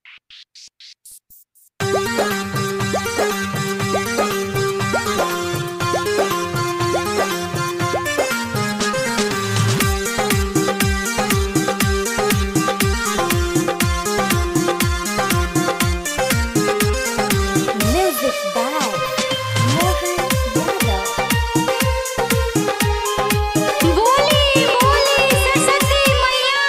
Music by Mohan Yadav. बोली बोली सरस्वती मैया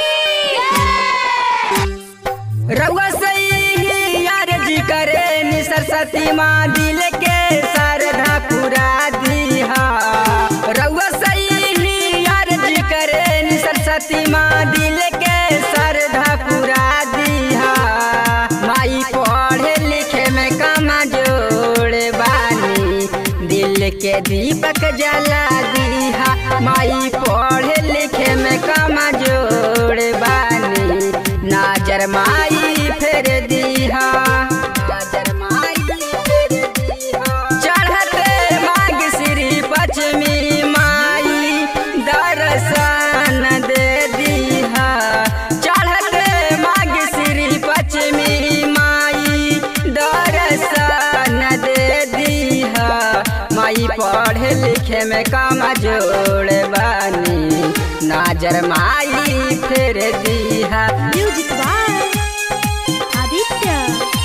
की रउआ सही यार जी करे नि सरस्वती माँ दिल के सरधा पुरा दीहा रउआ सही यार जी करे नि सरस्वती माँ दिल के सरधा पुरा दीहा माई पढ़े लिखे में कमा जोड़े बानी दिल के दीपक जला दीहा माई पढ़े लिखे में कमा जोड़े बानी नाजर माई फेर दीहा नाजर माई फेर दीहा चढ़ते माग श्री पश्चिमी माई दर्शन दे दीहा चढ़ते माग श्री पश्चिमी माई दर्शन दे दीहा माई पढ़े लिखे में काम जोड़ बानी नाजर माई फेर दीहा Music by Aditya.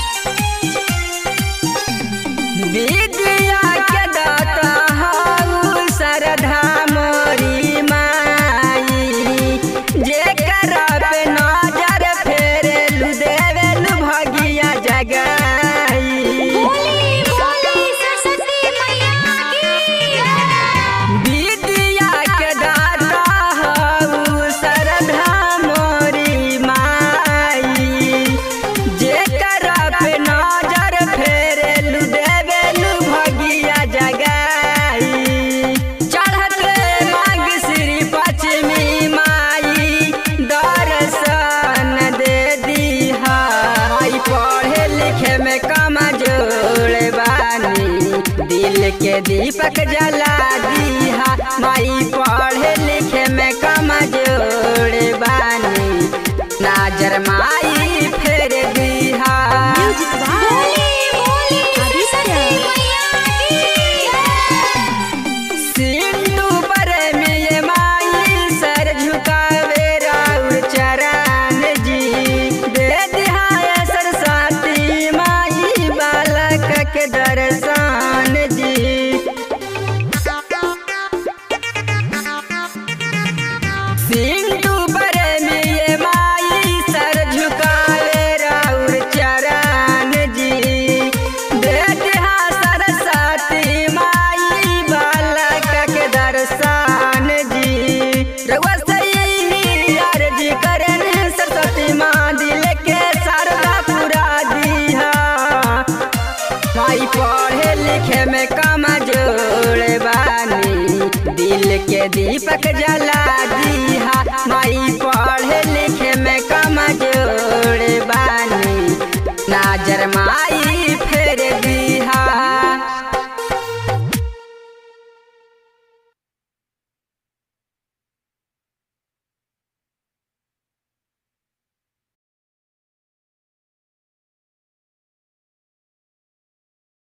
विद्या के दाता हऊ सरधा मोरी माई जेकर पे नजर फेरेलु देवेलु भगिया जगाई बोली बोली सरस्वती मैया की विद्या के दाता हऊ सरधा मोरी माई जेकर पे नजर फेरेलु देवेलु भगिया जगाई चढ़ते मांग श्री पश्चिमी माई दर्शन दे दीहा माई पढ़े लिखे में कमा जोड़ बानी दिल के दीपक जला दीहा माई पढ़े लिखे में कमा जोड़ बानी नाजर माई फेर दीहा Music by बोली बोली सरस्वती मैया की सिंधु पर में ये माई सर झुकावे राउर चरण जी दे दिहाय सरस्वती माई बालक के दर्शन जी सिंधु पर में ये माई सर झुकावे राउर चरण जी दे दिहा सरस्वती माई बालक के दर्शन जी रउआ सही यार जी करन सरस्वती माँ दिल के शारदा पुरा दीहा माई पढ़े लिखे में कमा जोड़ बानी दिल के दीपक जला दीहा माई पढ़े